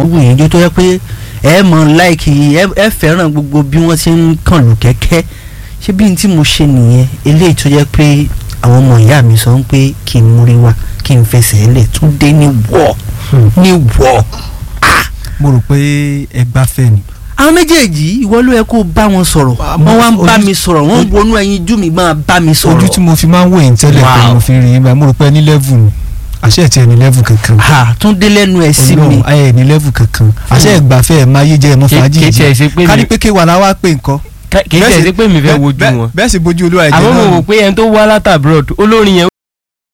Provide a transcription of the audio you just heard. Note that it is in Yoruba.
wù yín jó tó yẹ pé ẹ mọ láìkì ẹ ẹ fẹ́ràn gbogbo bí wọ́n ti ń kàn lù kẹ́kẹ́ ṣé bí n tí mo ṣe nìyẹn eléyìí tó jẹ́ pé àwọn ọmọ ìyá mi sọ pé kí n múrí wá kí n fẹsẹ̀ lẹ̀ tún dé ní wọ̀ ní wọ̀ mo rò pé ẹ gbáfẹ́ ni. àwọn méjèèjì ìwọ ló yẹ kó bá wọn sọ̀rọ̀ Wà á wọ́n wá ń mọ bá ojú- mi sọ̀rọ̀ wọ́n ń wọnú ẹyin jú mi máa bá mi sọ̀rọ̀ ojú tí mo fi máa ń wò yín tẹ́lẹ̀ pé Wow. mo fi rìn yín báyìí mo rò pé ẹ ní level ni àṣẹ ẹ̀ tí ẹ ní level kankan. ha tún dé lẹ́nu ẹ̀ sí mi Ọlọ́run ẹ ní level kankan àṣẹ ẹ̀ gbàfẹ́ ẹ̀ máa yé jẹ́ ẹ̀ mọ́ fàájì kì í tiẹ̀ yìí ṣe pé ká ní mi pé kéwà la wá pé nǹkan. kì í tiẹ̀ ṣe pé mi fẹ́ wojú wọn bẹ́ẹ̀ sì bójú olúwa ẹ̀jẹ̀ àmọ́ mo náà wò ni. pé ẹni tó wá látà abroad olórin yẹn